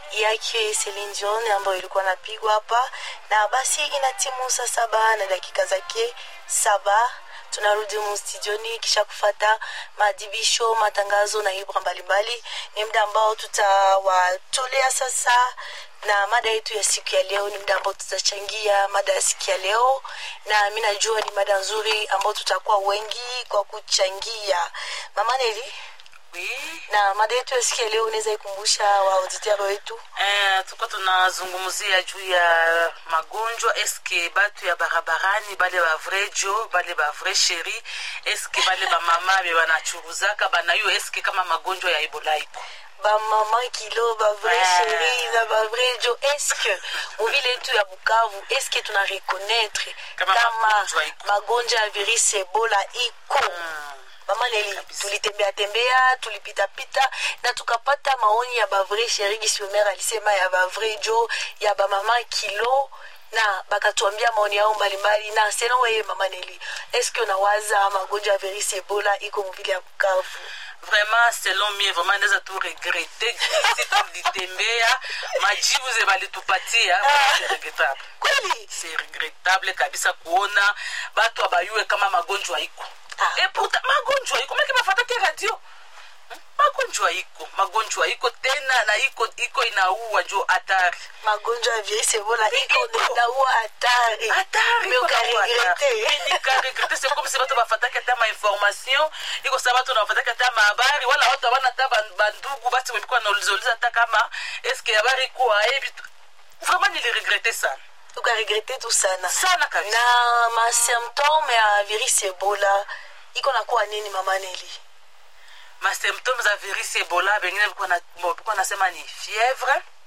yake Celine Dion ambayo ilikuwa napigwa hapa, na basi inatimu saa saba na dakika zake saba tunarudi mustudioni kisha kufata maadhibisho matangazo na ibra mbalimbali ni muda ambao tutawatolea sasa na mada yetu ya siku ya leo ni muda ambao tutachangia mada ya siku ya leo na mi najua ni mada nzuri ambao tutakuwa wengi kwa kuchangia mama neli Oui. na mada yetu ya siku ya leo unaweza ikumbusha waauditeur wetu Eh, tuko tunazungumzia juu ya magonjwa eske batu ya barabarani bale ba vrai jo bale ba vrai sheri eske bale bamama be banachuruzaka banayo eske kama magonjwa ya ebola iko bamama kilo bavrai Ah. sheri na bavrai jo eske muvile yetu ya bukavu eske tuna reconnaître Kama kama magonjwa iko. magonjwa ya virisi ebola iko mama neli Kabisa. tulitembea tembea tulipitapita na tukapata maoni ya bavrai sheri gisiomer alisema ya bavrai jo ya bamama kilo na bakatuambia maoni yao mbalimbali na seno weye mama neli eske unawaza magonjwa ya virisi ebola iko muvile ya bukavu vraiment selon mie vraiment naweza tu regrete gisi tulitembea majibu ze balitupatia c'est regrettable kweli c'est regrettable kabisa kuona batu abayue kama magonjwa iko Ah. e pourtant magonjwa iko make bafatake radio Hmm? magonjwa iko magonjwa iko tena na iko iko inaua jo hatari magonjwa ya virisi ebola iko Iko. naua hatari hatari Me iko naua hatari. ukaregrete nikaregrete c'est comme si bato bafataki ata mainformation iko sa bato nafataki ata mahabari wala watu abana ata ban- bandugu basi webikuwa naulizauliza ata kama eske habari iko ayebi vraiment niliregrete sana ukaregrete tu sana sana kabisa na masymptome ya virisi ebola iko nakuwa nini mama neli masymptome za virus ebola bengine bikuwa na- bo- bikuwa nasema ni fievre